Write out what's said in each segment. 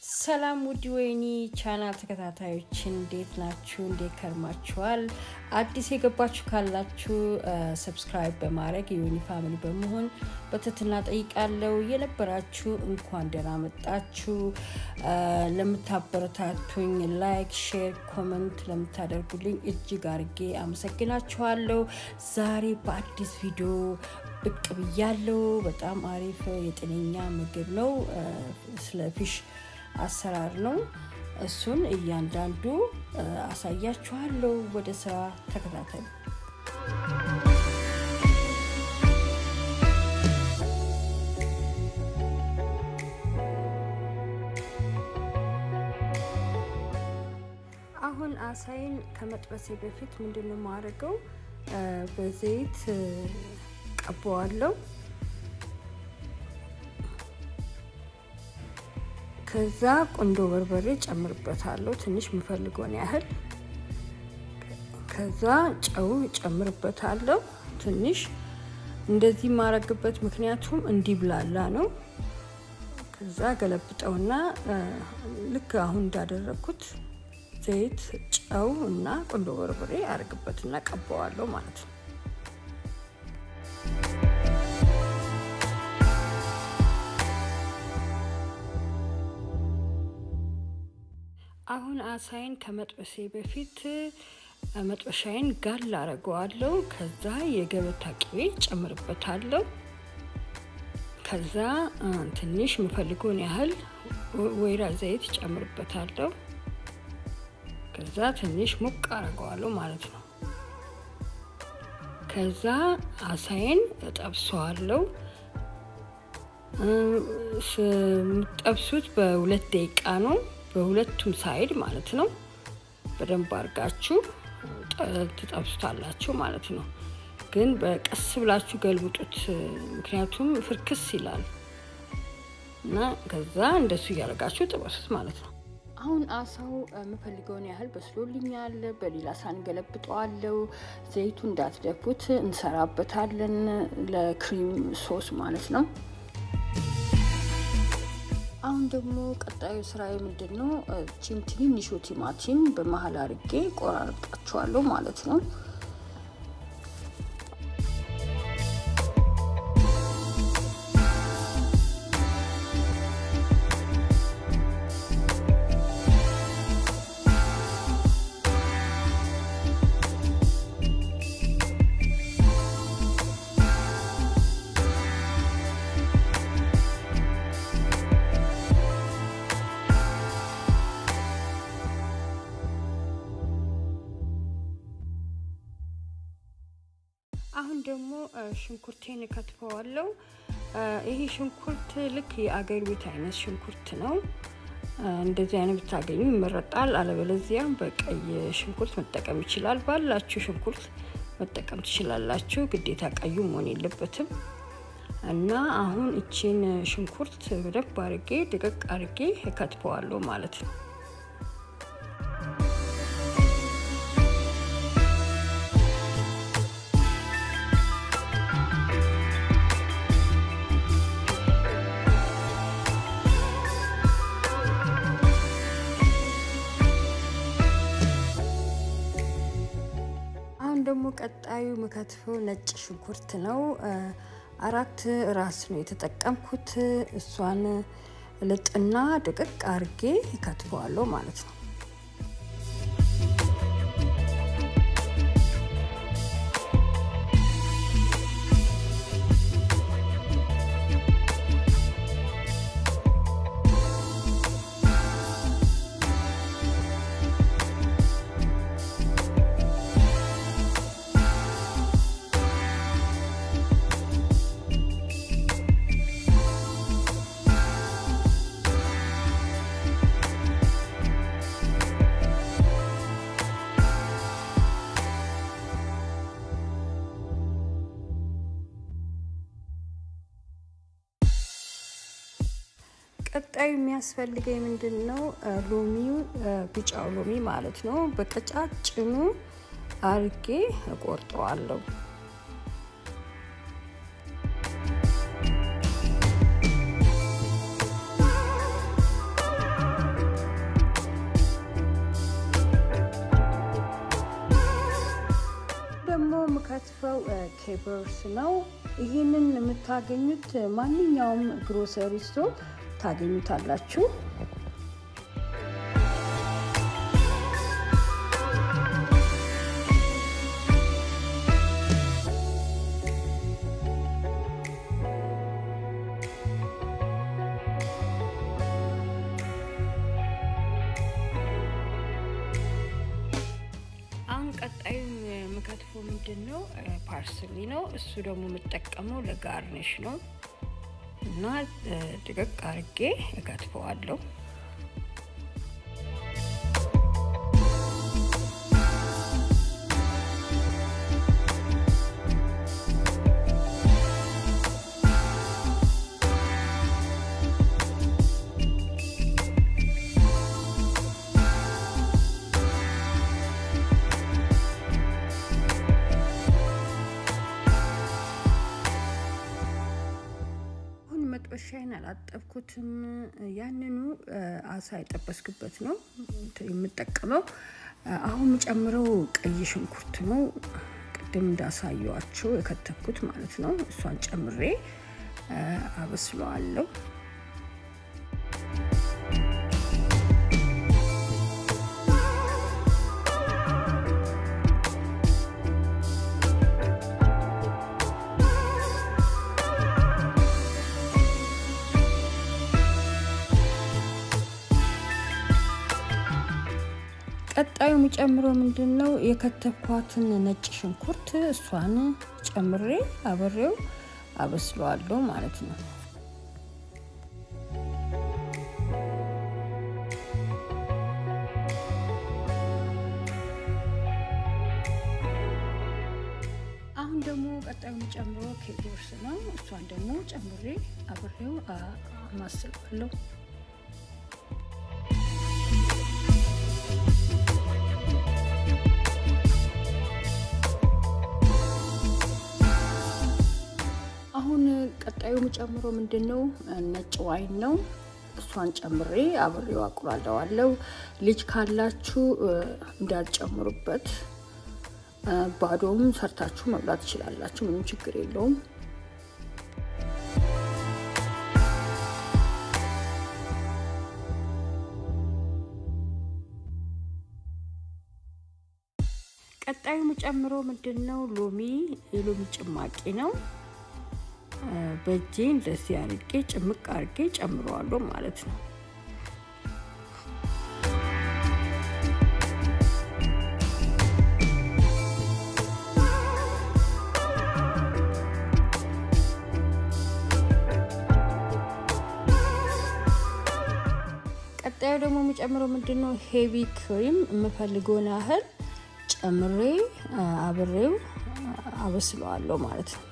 ሰላም ውድ ወይኒ ቻናል ተከታታዮች እንዴት ናችሁ? እንዴት ከርማችኋል? አዲስ የገባችሁ ካላችሁ ሰብስክራይብ በማድረግ የወይኒ ፋሚሊ በመሆን በትህትና ጠይቃለሁ። የነበራችሁ እንኳን ደህና መጣችሁ። ለምታበረታቱኝ ላይክ፣ ሼር፣ ኮመንት ለምታደርጉልኝ እጅግ አርጌ አመሰግናችኋለሁ። ዛሬ በአዲስ ቪዲዮ ብቅ ብያለሁ። በጣም አሪፍ የጤነኛ ምግብ ነው። ስለ ፊሽ አሰራር ነው። እሱን እያንዳንዱ አሳያችኋለሁ። ወደ ስራ ተከታተሉ። አሁን አሳይን ከመጥበሴ በፊት ምንድን ነው የማደርገው? በዘይት ቀባዋለሁ። ከዛ ቁንዶ በርበሬ ጨምርበታለሁ፣ ትንሽ የምፈልገውን ያህል። ከዛ ጨው ጨምርበታለሁ ትንሽ። እንደዚህ የማረግበት ምክንያቱም እንዲብላላ ነው። ከዛ ገለብጠውና ልክ አሁን እንዳደረግኩት ዘይት፣ ጨው እና ቁንዶ በርበሬ አረግበትና ቀባዋለሁ ማለት ነው። አሁን አሳይን ከመጥበሴ በፊት መጥበሻዬን ጋል አረገዋለሁ። ከዛ የገበታ ቅቤ ጨምርበታለሁ። ከዛ ትንሽ የምፈልገውን ያህል ወይራ ዘይት ጨምርበታለሁ። ከዛ ትንሽ ሙቅ አረገዋለሁ ማለት ነው። ከዛ አሳይን እጠብሰዋለሁ። የምጠብሱት በሁለት ደቂቃ ነው በሁለቱም ሳይድ ማለት ነው። በደንብ አድርጋችሁ ትጠብሱታላችሁ ማለት ነው። ግን በቀስ ብላችሁ ገልብጡት፣ ምክንያቱም ፍርክስ ይላል እና ከዛ እንደሱ እያደረጋችሁ ጥበሱት ማለት ነው። አሁን አሳው የምፈልገውን ያህል በስሎልኛል። በሌላ ሳህን ገለብጠዋለው። ዘይቱ እንዳትደፉት እንሰራበታለን ለክሪም ሶስ ማለት ነው። አሁን ደግሞ ቀጣዩ ስራዬ ምንድን ነው? ቺን ትንንሹ ቲማቲም በመሀል አድርጌ ቆራርጣቸዋለሁ ማለት ነው። አሁን ደግሞ ሽንኩርቴን እከትፈዋለሁ። ይሄ ሽንኩርት ልክ የአገር ቤት አይነት ሽንኩርት ነው። እንደዚህ አይነት ብታገኙ ይመረጣል። አለበለዚያም በቀይ ሽንኩርት መጠቀም ይችላል። ባላችሁ ሽንኩርት መጠቀም ትችላላችሁ። ግዴታ ቀዩ መሆን የለበትም። እና አሁን እቺን ሽንኩርት በደንብ አርጌ ድቅቅ አርጌ እከትፈዋለሁ ማለት ነው። አሁን ደግሞ ቀጣዩ መከትፈው ነጭ ሽንኩርት ነው። አራት ራስ ነው የተጠቀምኩት። እሷን ልጥና ድቅቅ አርጌ ከትፈዋለሁ ማለት ነው። ቀጣዩ የሚያስፈልገኝ ምንድን ነው? ሎሚው ቢጫው ሎሚ ማለት ነው። በቀጫጭኑ አርጌ እቆርጠዋለሁ። የምከትፈው ኬበርስ ነው። ይህንን የምታገኙት ማንኛውም ግሮሰሪ ስቶር ታገኙታላችሁ። አሁን ቀጣዩ የምከትፈው ምንድን ነው? ፓርስሊ ነው። እሱ ደግሞ የምጠቀመው ለጋርኒሽ ነው እና ድቅቅ አርጌ እከትፈዋለሁ። መጥበሻዬን አላጠብኩትም። ያንኑ አሳ የጠበስኩበት ነው የምጠቀመው። አሁን የምጨምረው ቀይ ሽንኩርት ነው። ቅድም እንዳሳየዋቸው የከተፍኩት ማለት ነው። እሷን ጨምሬ አበስለዋለሁ። ቀጣዩ የሚጨምረው ምንድን ነው? የከተፍኳትን ነጭ ሽንኩርት እሷን ጨምሬ አብሬው አበስለዋለሁ ማለት ነው። አሁን ደግሞ ቀጣዩ የሚጨምረው ኬቦርስ ነው። እሷን ደግሞ ጨምሬ አብሬው አማስለዋለሁ። አሁን ቀጣዩ የምጨምረው ምንድን ነው? ነጭ ዋይን ነው። እሷን ጨምሬ አብሬው አቁላለዋለሁ። ልጅ ካላችሁ እንዳልጨምሩበት፣ ባዶም ሰርታችሁ መብላት ትችላላችሁ። ምንም ችግር የለውም። ቀጣዩ የምጨምረው ምንድን ነው? ሎሚ የሎሚ ጭማቂ ነው። በእጄ እንደዚህ አርጌ ጭምቅ አርጌ ጨምረዋለሁ ማለት ነው። ቀጣዩ ደግሞ የሚጨምረው ምንድን ነው? ሄቪ ክሪም የምፈልገውን ያህል ጨምሬ አብሬው አበስለዋለሁ ማለት ነው።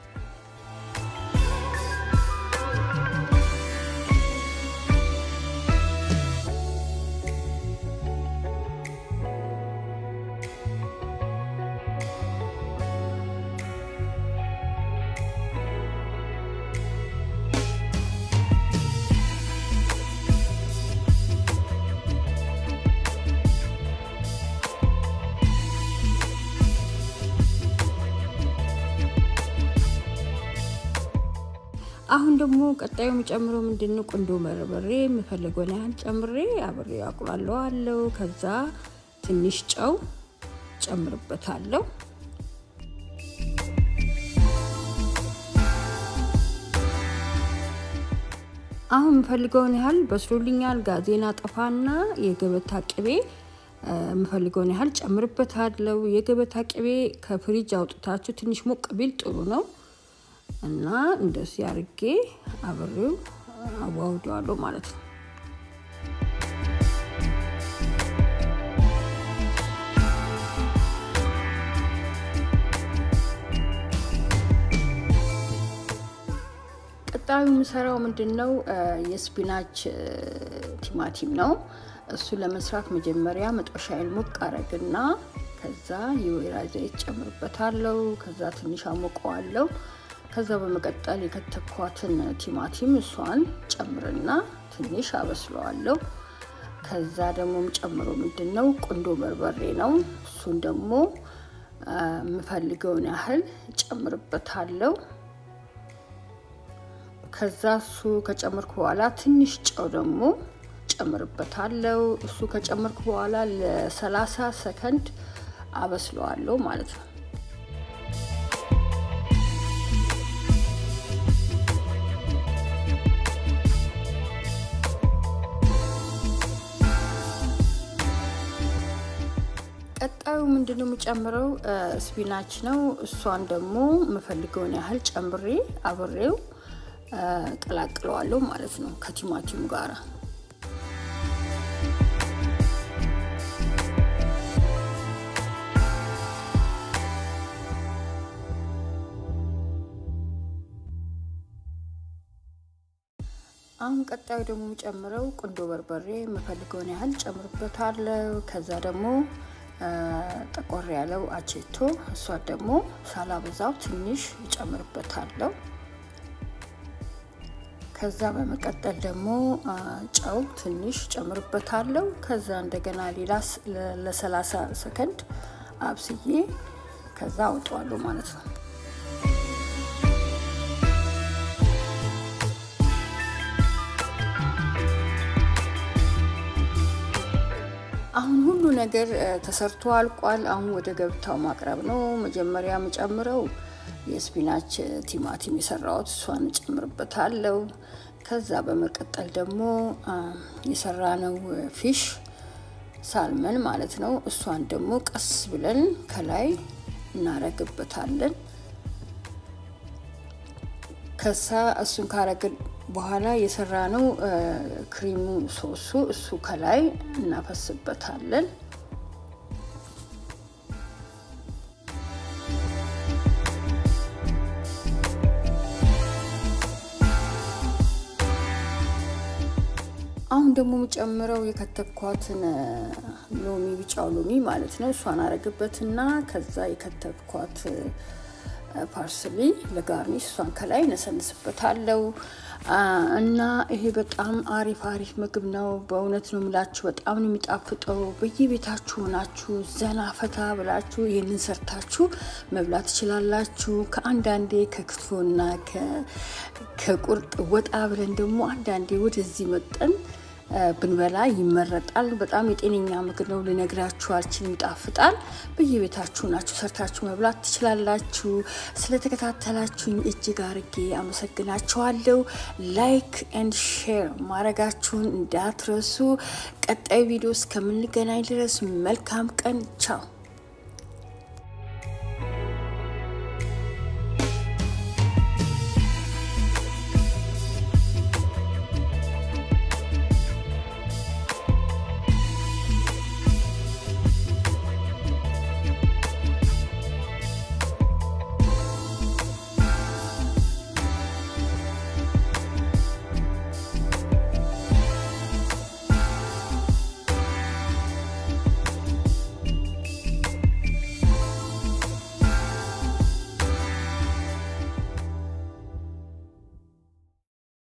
አሁን ደግሞ ቀጣዩ የሚጨምረው ምንድን ነው? ቁንዶ በርበሬ የምፈልገውን ያህል ጨምሬ አብሬ አቁላለዋለሁ። ከዛ ትንሽ ጨው ጨምርበታለሁ። አሁን የምፈልገውን ያህል በስሎልኛል። ጋዜና ጠፋና የገበታ ቅቤ የምፈልገውን ያህል ጨምርበታለሁ። የገበታ ቅቤ ከፍሪጅ አውጥታችሁ ትንሽ ሞቅ ቢል ጥሩ ነው። እና እንደዚህ አርጌ አብሬው አዋውደዋለሁ ማለት ነው። ቀጣዩ የምሰራው ምንድን ነው? የስፒናች ቲማቲም ነው። እሱ ለመስራት መጀመሪያ መጥበሻዬን ሞቅ አረግና ከዛ የወይራ ዘይት ጨምርበታለሁ። ከዛ ትንሽ አሞቀዋለሁ። ከዛ በመቀጠል የከተኳትን ቲማቲም እሷን ጨምርና ትንሽ አበስለዋለሁ። ከዛ ደግሞ ጨምሮ ምንድን ነው ቁንዶ በርበሬ ነው። እሱን ደግሞ የምፈልገውን ያህል ጨምርበታለሁ። ከዛ እሱ ከጨመርኩ በኋላ ትንሽ ጨው ደግሞ ጨምርበታለሁ። እሱ ከጨመርኩ በኋላ ለሰላሳ ሰከንድ አበስለዋለሁ ማለት ነው። ቀጣዩ ምንድን ነው የምጨምረው? ስፒናች ነው። እሷን ደግሞ የምፈልገውን ያህል ጨምሬ አብሬው ቀላቅለዋለሁ ማለት ነው ከቲማቲሙ ጋራ አሁን ቀጣዩ ደግሞ የምጨምረው ቁንዶ በርበሬ የምፈልገውን ያህል ጨምርበታለሁ። ከዛ ደግሞ ጠቆር ያለው አቼቶ እሷ ደግሞ ሳላበዛው ትንሽ እጨምርበታለሁ። ከዛ በመቀጠል ደግሞ ጨው ትንሽ ጨምርበታለሁ። ከዛ እንደገና ሌላ ለሰላሳ ሰከንድ አብስዬ ከዛ አውጠዋለሁ ማለት ነው። አሁን ሁሉ ነገር ተሰርቶ አልቋል። አሁን ወደ ገብታው ማቅረብ ነው። መጀመሪያ የምጨምረው የስፒናች ቲማቲም የሰራሁት እሷን እጨምርበታለሁ። ከዛ በመቀጠል ደግሞ የሰራነው ፊሽ ሳልመን ማለት ነው። እሷን ደግሞ ቀስ ብለን ከላይ እናረግበታለን። ከዛ እሱን ካረግን በኋላ የሰራ ነው ክሪሙ ሶሱ እሱ ከላይ እናፈስበታለን። አሁን ደግሞ የምጨምረው የከተብኳትን ሎሚ ቢጫው ሎሚ ማለት ነው። እሷን አረግበትና ከዛ የከተብኳት ፓርስሊ ለጋርኒሽ እሷን ከላይ ነሰንስበታለው እና ይሄ በጣም አሪፍ አሪፍ ምግብ ነው። በእውነት ነው የምላችሁ፣ በጣም ነው የሚጣፍጠው። በየቤታችሁ ሆናችሁ ዘና ፈታ ብላችሁ ይህንን ሰርታችሁ መብላት ትችላላችሁ። ከአንዳንዴ ከክትፎና ከቁርጥ ወጣ ብለን ደግሞ አንዳንዴ ወደዚህ መጠን ብንበላ ይመረጣል። በጣም የጤነኛ ምግብ ነው። ልነግራችሁ አልችልም። ይጣፍጣል። በየቤታችሁ ናችሁ ሰርታችሁ መብላት ትችላላችሁ። ስለተከታተላችሁኝ እጅግ አርጌ አመሰግናችኋለሁ። ላይክ ኤንድ ሼር ማድረጋችሁን እንዳትረሱ። ቀጣይ ቪዲዮ እስከምንገናኝ ድረስ መልካም ቀን። ቻው